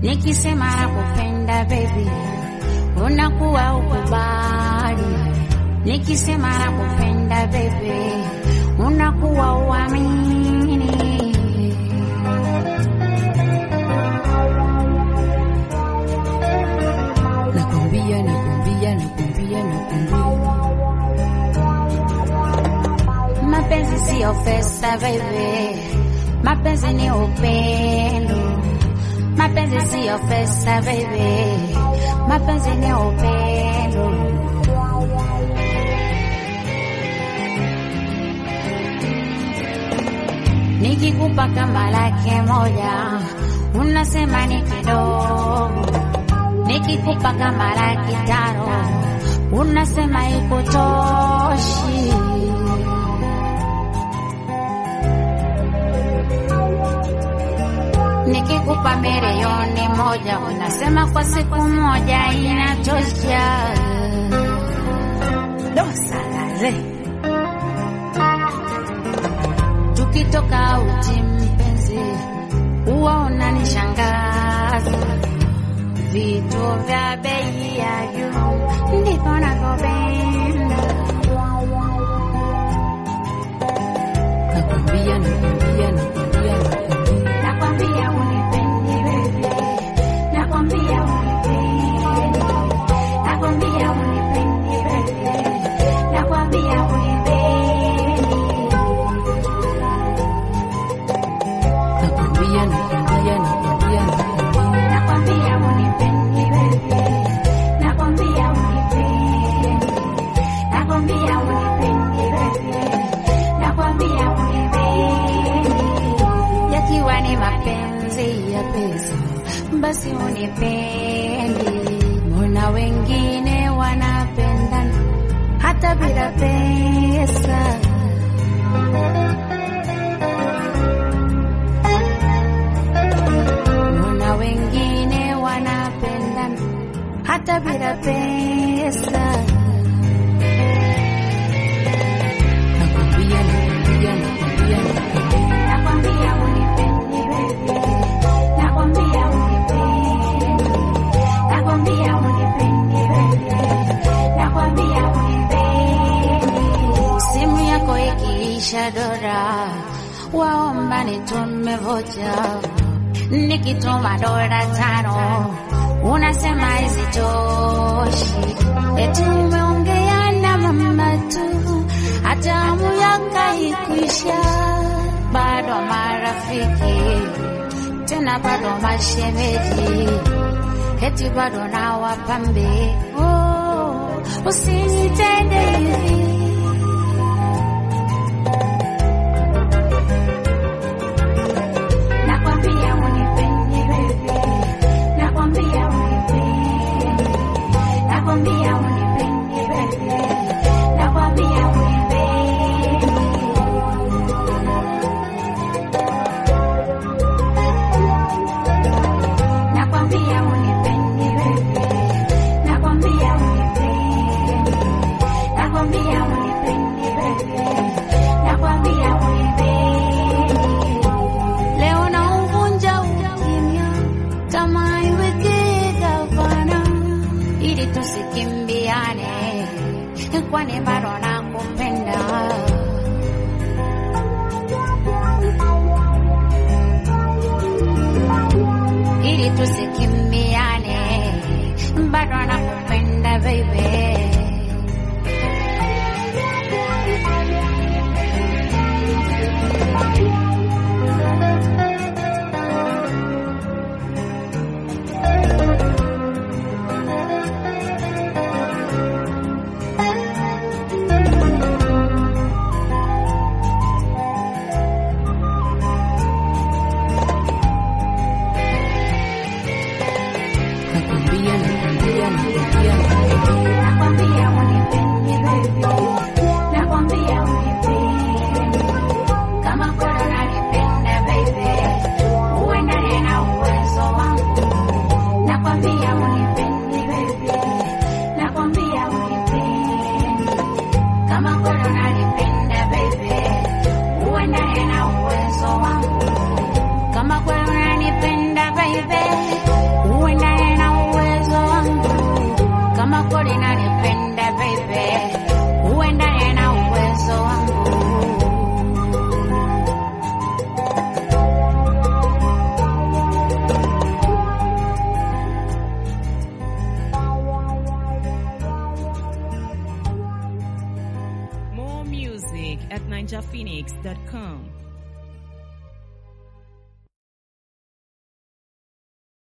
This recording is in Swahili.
nikisema nakupenda baby, unakuwa ukubali. Nikisema nakupenda baby, unakuwa uamini. Nakwambia, nakwambia, nakwambia, nakwambia, mapenzi siyo pesa baby, mapenzi ni upendo. Mapenzi siyo pesa baby, mapenzi ni upendo. Nikikupa kama laki moja unasema ni kidogo, nikikupa kama laki tano unasema ikutoshi. Nikikupa milioni moja unasema kwa siku moja inatosha. Dosalaze tukitoka uchi mpenzi, huwa unanishangaza vitu vya bei ya juu, ndivyo navyopenda. Nakwambia, nakwambia, nakwambia, nakwambia nakwambia unipendi baby, nakwambia unipendi, nakwambia unipendi baby, nakwambia unipendi, nakwambia, nakwambia, nakwambia, nakwambia, nakwambia unipendi baby, nakwambia unipendi, nakwambia unipendi baby, nakwambia unipendi yakiwa ni mapenzi ya pesa, basi unipendi. Mbona wengine wanapendana hata bila pesa? Mbona wengine wanapendana hata bila pesa? Nakwambia, nakwambia, nakwambia, nakwambia. Nakwambia unipendi baby, nakwambia unipendi, nakwambia unipendi baby, nakwambia unipendi. Simu yako ikiisha dora, waomba nitume vocha, nikituma dola tano unasema hazitoshi, eti umeongea na mama tu, hata hamu yako haikuisha bado marafiki tena bado mashemeji, eti bado na wapambe. Oh, usinitende hivi nakwambia unipendi baby, nakwambia unipendi, nakwambia unipendi baby, nakwambia unipendi nakwambia unipendi baby, nakwambia unipendi, nakwambia unipendi baby, nakwambia unipendi. Leo nauvunja ukimya kama iweke gavana, ili tusikimbiane, kwani bado nakupenda. ili tusikimbiane, bado nakupenda baby. Nakwambia, nakwambia, nakwambia, nakwambia. music at ninjaphoenix.com.